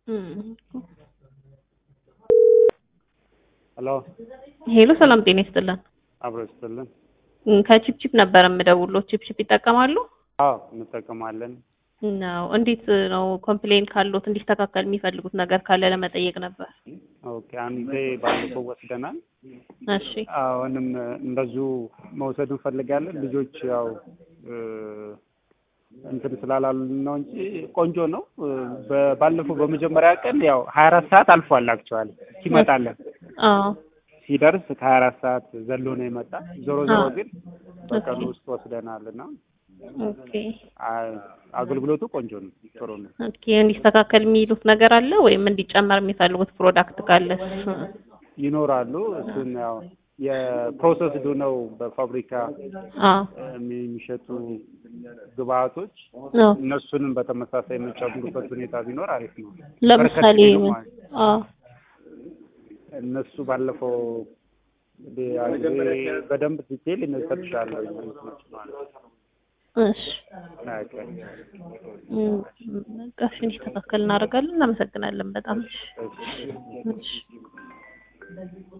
ሄሎ ሄሎ ሰላም ጤና ይስጥልን። አብሮ ይስጥልን። ከቺፕቺፕ ነበር የምደውለው። ቺፕቺፕ ይጠቀማሉ? አዎ እንጠቀማለን። ነው። እንዴት ነው ኮምፕሌን ካሉት እንዲስተካከል የሚፈልጉት ነገር ካለ ለመጠየቅ ነበር። ኦኬ አንዴ ባለፈው ወስደናል። እሺ አሁንም እንደዚሁ መውሰድ እንፈልጋለን። ልጆች ያው እንትን ስላላሉን ነው እንጂ ቆንጆ ነው። በ- ባለፈው በመጀመሪያ ቀን ያው ሀያ አራት ሰዓት አልፏል። አክቹዋሊ ሲመጣለን አዎ ሲደርስ ከሀያ አራት ሰዓት ዘሎ ነው የመጣ። ዞሮ ዞሮ አዎ። ግን በቀኑ ውስጥ ወስደናል እና ኦኬ አ- አገልግሎቱ ቆንጆ ነው፣ ጥሩ ነው። ኦኬ እንዲስተካከል የሚሉት ነገር አለ ወይም እንዲጨመር የሚፈልጉት ፕሮዳክት ካለስ? ይኖራሉ። እሱን ያው የፕሮሰስዱ ነው በፋብሪካ አዎ የሚሸጡ ግብአቶች አዎ እነሱንም በተመሳሳይ የምንጨምሩበት ሁኔታ ቢኖር አሪፍ ነው። ለምሳሌ በርከት ቢሉ ማለት ነው። አዎ እነሱ ባለፈው እንግዲህ በደንብ ዲቴል እሰጥሻለሁ እንትኖች ማለት ነው። እሺ ኦኬ። እም፣ በቃ እሺ እንዲስተካከል እናደርጋለን። እናመሰግናለን በጣም እሺ። እሺ። እሺ